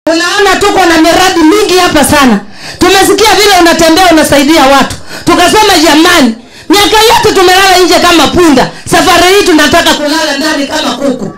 unaona tuko na miradi mingi hapa sana tumesikia vile unatembea unasaidia watu tukasema jamani miaka yote tumelala nje kama punda safari hii tunataka kulala ndani kama kuku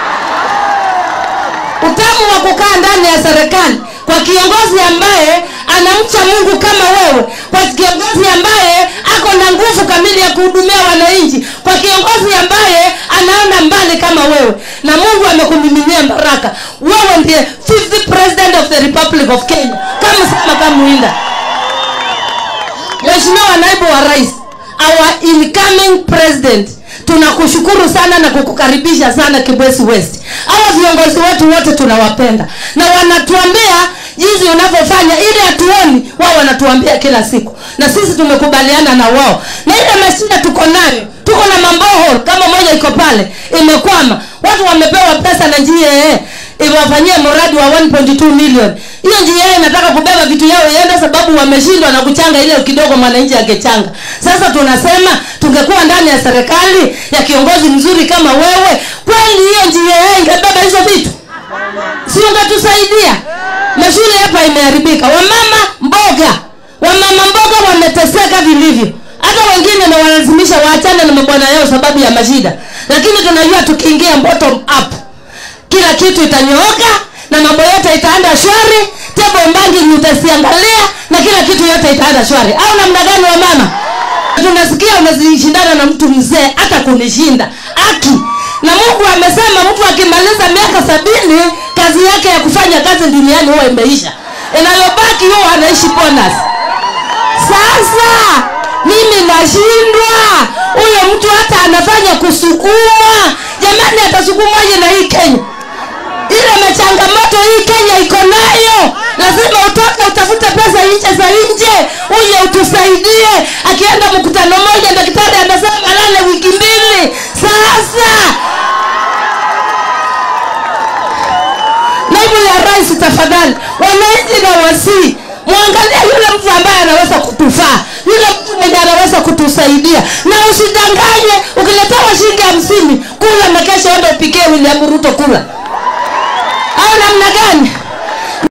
utamu wa kukaa ndani ya serikali kwa kiongozi ambaye anamcha mungu kama wewe kwa kiongozi ambaye ako na nguvu kamili ya kuhudumia wananchi kwa kiongozi ambaye anaona mbali kama wewe na mungu amekumiminia baraka wewe ndiye 50 president of the republic of kenya kama sema kamuinda mheshimiwa naibu wa rais our incoming president tunakushukuru sana na kukukaribisha sana kibwesi west hawa viongozi wetu wote tunawapenda na wanatuambia jinsi unavyofanya ili hatuoni wao wanatuambia kila siku na sisi tumekubaliana na wao na ile mashida tuko nayo tuko na mambohol kama moja iko pale imekwama watu wamepewa pesa na njia iwafanyie mradi wa 1.2 million hiyo njia inataka kubeba vitu yao iende sababu wameshindwa na kuchanga ile kidogo mwananchi angechanga sasa tunasema tungekuwa ndani ya serikali ya kiongozi mzuri kama wewe kweli hiyo njia ingebeba hizo vitu si ungetusaidia mashule hapa imeharibika wamama mboga wamama mboga wameteseka vilivyo hata wengine na walazimisha waachane na mabwana yao sababu ya mashida lakini tunajua tukiingia bottom up kila kitu itanyooka na mambo yote itaenda shwari tebo mbangi utasiangalia na kila kitu yote itaenda shwari au namna gani wa mama tunasikia unazishindana na mtu mzee hata kunishinda aki na mungu amesema mtu akimaliza miaka sabini kazi yake ya kufanya kazi duniani huwa imeisha inayobaki huwa anaishi bonus sasa mimi nashindwa huyo mtu hata anafanya kusukumwa jamani atasukumwaje na hii kenya ile machangamoto hii kenya iko nayo lazima utoke utafute pesa nje za nje uje utusaidie akienda mkutano moja daktari anasema lale wiki mbili sasa naibu ya rais tafadhali wananchi na wasii mwangalia yule mtu ambaye anaweza kutufaa yule mtu mwenye anaweza kutusaidia na usidanganye ukiletewa shilingi hamsini kula na kesho enda upikie william ruto kula au namna gani